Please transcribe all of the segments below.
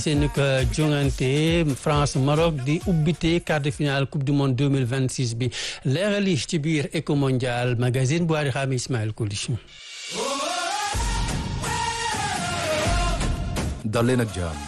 seen ko jongante France Maroc di ubbite quart de finale coupe du monde 2026 bi leeral yi ci biir Eco Mondial magazine bu Ari Xaami Ismaël Koulish dal leen ak jàmm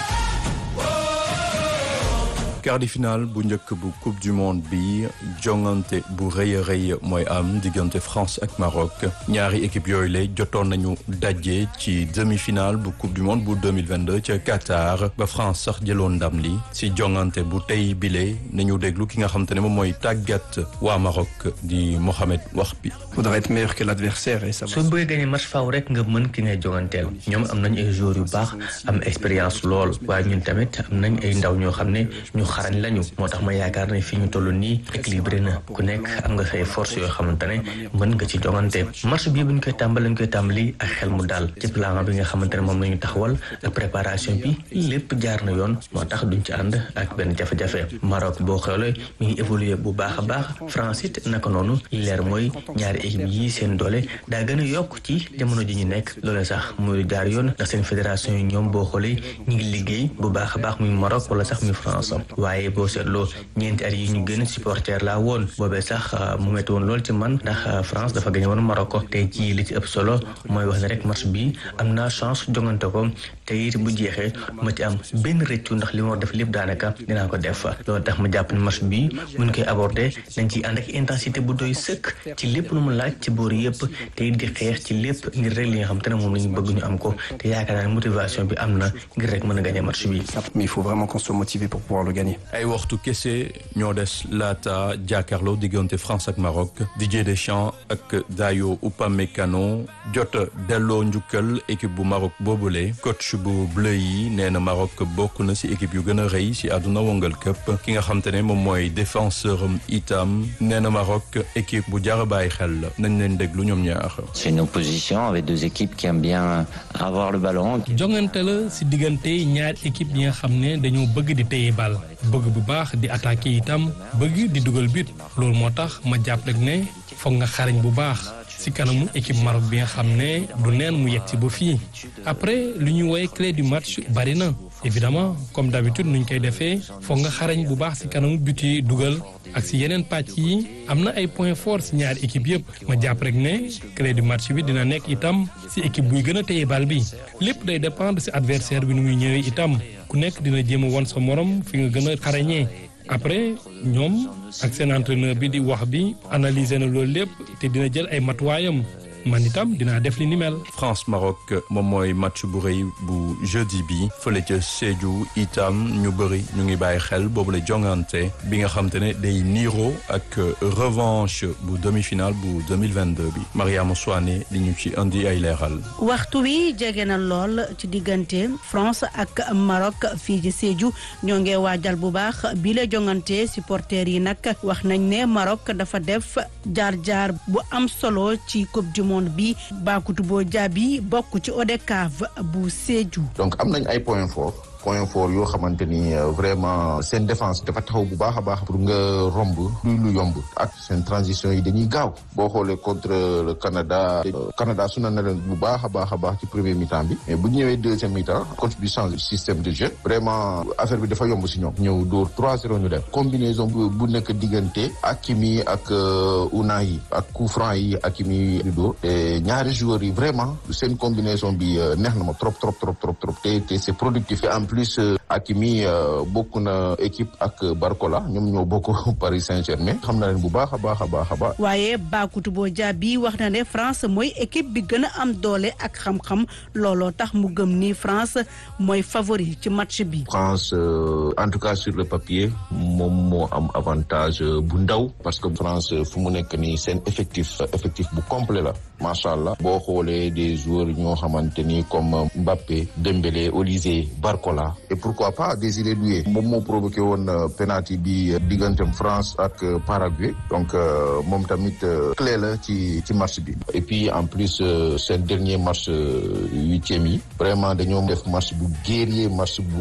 quart de finale bu njëkk bu coupe du monde bi jongante bu rëy a rëy mooy am diggante France ak Maroc ñaari équipe yooyu la jotoon nañu daje ci demi-finale bu coupe du monde bu 2022 ca Qatar ba France sax jëloon ndam li si jongante bu tey bile nañu déglu ki nga xam te ne moom mooy tàggat waa Maroc di Mohamed Wahbi. faudra être meilleur que l'adversaire et ça va. soo bëggee gagné match faaw rek nga mën ki ngay jonganteel ñoom am nañ ay joueurs yu baax am expérience lool waaye ñun tamit am nañ ay ndaw ñoo xam ne ñu xarañ lañu moo tax ma yaakaar ne fii ñu toll nii équilibré na ku nekk am nga say force yoo xamante ne mën nga ci jongante match bii bu ñu koy tàmbali lañ koy tàmbali ak xel mu daal ci plan bi nga xamante ne moom la ñu taxawal ak préparation bi lépp jaar na yoon moo tax duñ ci ànd ak benn jafe-jafe Maroc boo xoolee mi ngi évoluer bu baax a baax France it naka noonu li leer mooy ñaari équipe yi seen doole daa gën a yokk ci jamono ji ñu nekk loolu sax muy jaar yoon ndax seen fédération yi ñoom boo xoolee ñu ngi liggéey bu baax a baax muy Maroc wala sax muy France waaye boo seetloo ñeenti at yi ñu gën a supporter laa woon boobee sax mu metti woon lool ci man ndax France dafa gañe woon Maroc tey jii li ci ëpp solo mooy wax ne rek match bi am naa chance jongante ko te it bu jeexee ma ci am benn rëccu ndax li ma war def lépp daanaka dinaa ko def loolu tax ma jàpp ne match bi mun koy aborder dañ ciy ànd ak intensité bu doy sëkk ci lépp lu mu laaj ci boor yëpp te it di xeex ci lépp ngir rek li nga xam te ne moom la ñu bëgg ñu am ko te yaakaar naa ne motivation bi am na ngir rek mën a gagner match bi. mais il faut vraiment qu'on soit motivé pour pouvoir le gagner. ay waxtu kese ñoo des laata jàkkaarloo diggante France ak Maroc Didier Deschamps ak Dayo Upamecano jot delloo njukkal équipe bu Maroc boobule coach bu bleu yi nee na Maroc bokk na ci équipe yu gën a rëy ci àdduna wongal këpp ki nga xam te ne moom mooy défenseur am itam nee na Maroc équipe bu jar a bàyyi xel la nañ leen déglu ñoom ñaar. C'est une opposition avec deux équipes qui aiment bien avoir le ballon. jongante la ci diggante ñaari équipe yi nga xam ne dañoo bëgg di téye bal bëgg bu baax di attaquer itam bëgg di dugal but loolu moo tax ma jàpp rek ne foog nga xarañ bu baax ci kanamu équipe Maroc bi nga xam ne du neen mu yegg ci ba fii après lu ñuy woowee clé du match bari na évidemment comme d'habitude nuñ koy defee foog nga xarañ bu baax ci kanamu but yi dugal ak ci yeneen pàcc yi am na ay points forts ci ñaari équipe yëpp ma jàpp rek ne clé du match bi dina nekk itam ci équipe buy gën a téye bal bi lépp day dépendre ci adversaire bi nu muy ñëwee itam ku nekk dina jéem a won sa morom fi nga gën a xarañee après ñoom ak seen entraîneur bi di wax bi analyser na loolu lépp te dina jël ay matuwaayam man itam dinaa def li ni mel. France Maroc moom mooy match bu rëy bu jeudi bi fële ca Sédhiou itam ñu bëri ñu ngi bàyyi xel boobu la jongante bi nga xam te ne day niiro ak revanche bu demi-finale bu 2022 bi Mariama Souane li ñu ci indi ay leeral. waxtu wi jege na lool ci diggante France ak Maroc fii ci Sédhiou ñoo ngi waajal bu baax bi la jongante supporters yi nag wax nañ ne Maroc dafa def jaar-jaar bu am solo ci coupe du monde bi Bakutu Boo Jaabi bokk ci ODCAV bu Sédhiou. donc am nañ ay points forts point fort yoo xamante ni vraiment seen défense dafa taxaw bu baax a baax pour nga romb luy lu yomb ak seen transition yi dañuy gaaw boo xoolee contre le Canada Canada su na na leen bu baax a baax a baax ci premier mi-temps bi mais bu ñëwee deuxième mi-temps coach bi change système de jeu vraiment affaire bi dafa yomb si ñoom ñëw dóor 3-0 ñu dem combinaison bu nekk diggante Hakimi ak Unai ak coup franc yi Hakimi di dóor te ñaari joueurs yi vraiment seen combinaison bi neex na ma trop trop trop trop trop te te c'est productif en plus Hakimi bokk na équipe ak Barcola ñoom ñoo bokk Paris Saint-Germain xam na leen bu baax a baax a baax a baax. waaye Bakutu Boo Jaabi wax na ne France mooy équipe bi gën a am doole ak xam-xam looloo tax mu gëm ni France mooy favori ci match bi. France en tout cas sur le papier moom moo am avantage bu ndaw parce que France fu mu nekk nii seen effectif effectif bu complet la macha allah boo xoolee des joueurs ñoo xamante ni comme Mbappé Dembélé Olise Barcola et pourquoi pas Désiré Doué moom moo provoqué woon penalty bi diggantem France ak Paraguay donc moom tamit clé la ci ci match bi et puis en plus seen dernier match huitième yi vraiment dañoo def match bu guerrier match bu